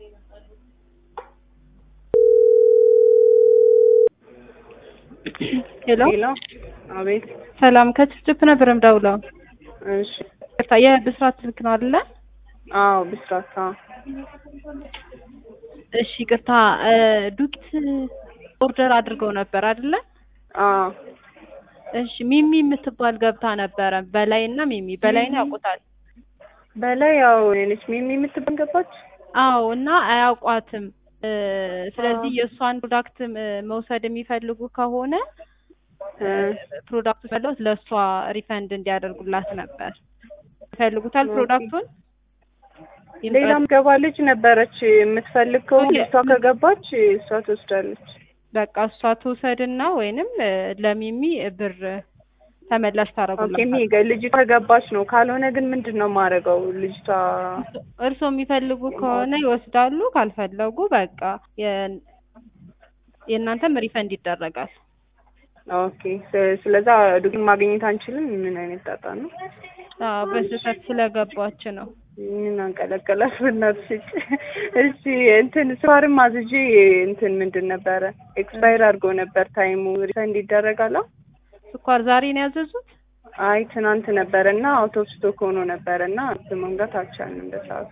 ሄሎ ሄሎ፣ አቤት። ሰላም ከችፕችፕ ነበር የምደውለው። እሺ፣ ይቅርታ የብስራት ስልክ ነው አይደለ? አዎ፣ ብስራት። አዎ፣ እሺ ይቅርታ ዱቄት ኦርደር አድርገው ነበር አይደለ? አዎ። እሺ ሚሚ የምትባል ገብታ ነበረ። በላይ እና ሚሚ በላይ ነው ያውቁታል? በላይ ያው ነች ሚሚ የምትባል ገባች። አዎ እና አያውቋትም። እ ስለዚህ የእሷን ፕሮዳክት እ መውሰድ የሚፈልጉ ከሆነ እ ፕሮዳክቱ ፈለውት ለእሷ ሪፈንድ እንዲያደርጉላት ነበር። ይፈልጉታል ፕሮዳክቱን? ሌላም ገባ ልጅ ነበረች የምትፈልግ ከሆነ ኦኬ። እሷ ከገባች እሷ ትወስዳለች። በቃ እሷ ትውሰድና ወይንም እ ለሚሚ ብር ተመላሽ ኦኬ። ታደርጉላት። ሚገ ልጅቷ ከገባች ነው። ካልሆነ ግን ምንድን ነው የማደርገው? ልጅቷ እርስዎ የሚፈልጉ ከሆነ ይወስዳሉ፣ ካልፈለጉ በቃ የ- የእናንተም ሪፈንድ ይደረጋል። ኦኬ። ስ- ስለዛ ዱቄት ማግኘት አንችልም። ምን አይነት ጣጣ ነው? አዎ በስህተት ስለገባች ነው። ምን አንቀለቀላት ብናትሽ። እሺ እንትን ስኳርም አዝዤ እንትን ምንድን ነበረ ኤክስፓየር አድርጎ ነበር ታይሙ። ሪፈንድ ይደረጋል? አዎ። ስኳር ዛሬ ነው ያዘዙት? አይ ትናንት ነበረ እና አውት ኦፍ ስቶክ ሆኖ ነበረ እና መምጣት አልቻልንም በሰዓቱ።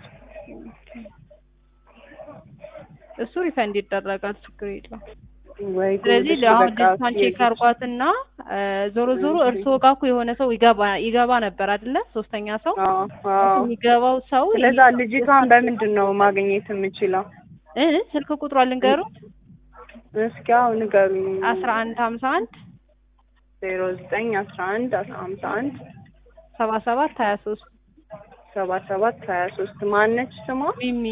እሱ ሪፈንድ ይደረጋል፣ ችግር የለውም። ወይ ጉድ! ስለዚህ እሺ አሁን በቃ ልጅቷን ቼክ አርጓትና እ ዞሮ ዞሮ እርስዎ ጋር እኮ የሆነ ሰው ይገባ ይገባ ነበር አይደለ? ሶስተኛ ሰው አዎ አዎ። የሚገባው ሰው ስለዛ ልጅቷን በምንድን ነው ማግኘት የምችለው? እ ስልክ ቁጥሯ ልንገሩት እስኪ አሁን ንገሩኝ። አስራ አንድ ሀምሳ አንድ ዜሮ ዘጠኝ አስራ አንድ ሀምሳ አንድ ሰባ ሰባት ሀያ ሶስት ሰባ ሰባት ሀያ ሶስት ማነች ስሟ? ሚሚ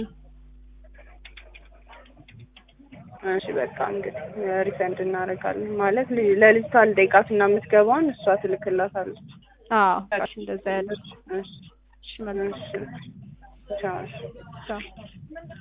እሺ በቃ እንግዲህ ሪፈንድ እናደርጋለን ማለት ል- ለልጅቷ ልጠይቃት እና የምትገባውን እሷ ትልክላታለች። አዎ እሺ እንደዛ ያለች እሺ እሺ መልካም እሺ ቻው። እሺ። ቻው